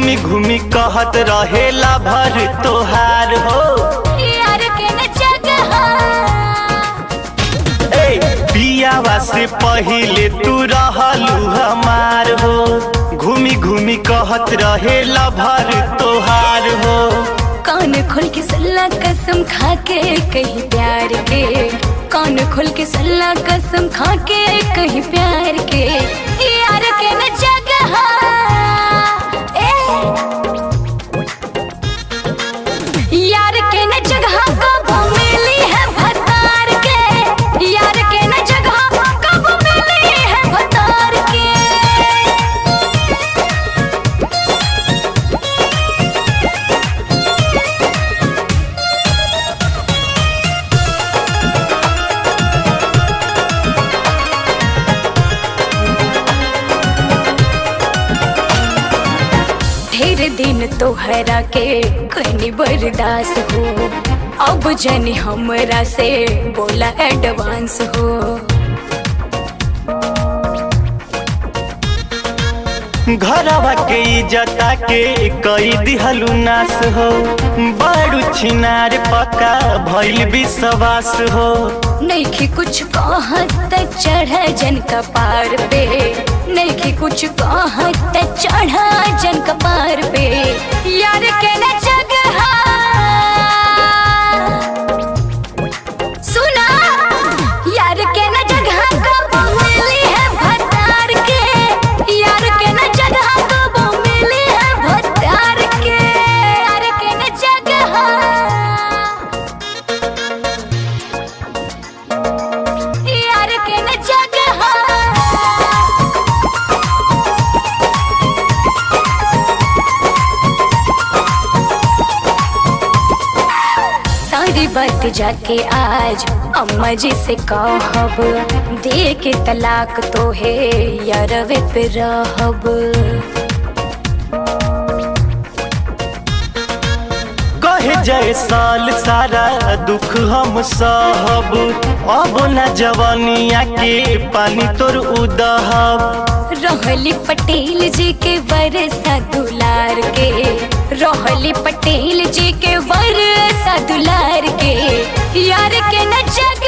घूमी घूमी कहत रहेला भर तोहार हो यार के न जगह ए पियावा से पहिले तू रहलू हमार हो घूमी घूमी कहत रहेला भर तोहार हो कान खोल के सल्ला कसम खा के कहीं प्यार के कान खोल के सल्ला कसम खा के कहीं प्यार के यार के न जगह ए यार के न जगह कब मिली है भतार के यार के न जगह कब मिली है भतार के ढेर दिन तोहरा के कनी बर्दाश्त हो अब जनी हमरा से बोला एडवांस हो घरवा के इज्जता के कई दिहलू नाश हो बड़ू छिनार पक्का भइल विश्वास हो नैखी कुछ कहत चढ़ जन कपार पे नैखी कुछ कहत चढ़ जन कपार पे यार के न जगह सुना यार के न जगह कब मिली है भतार के यार के न जगह कब मिली है भतार के यार के न जगह यार के न जगह सारी बात जाके आज अम्मा जी से कहब दे के तलाक तो है यारवे पे रहब कहे जय साल सारा दुख हम सहब अब न जवानिया के पानी तोर उदहब रहली पटेल जी के वरसा दुलार के रहली पटेल जी के वरसा दुलार के यार के न जग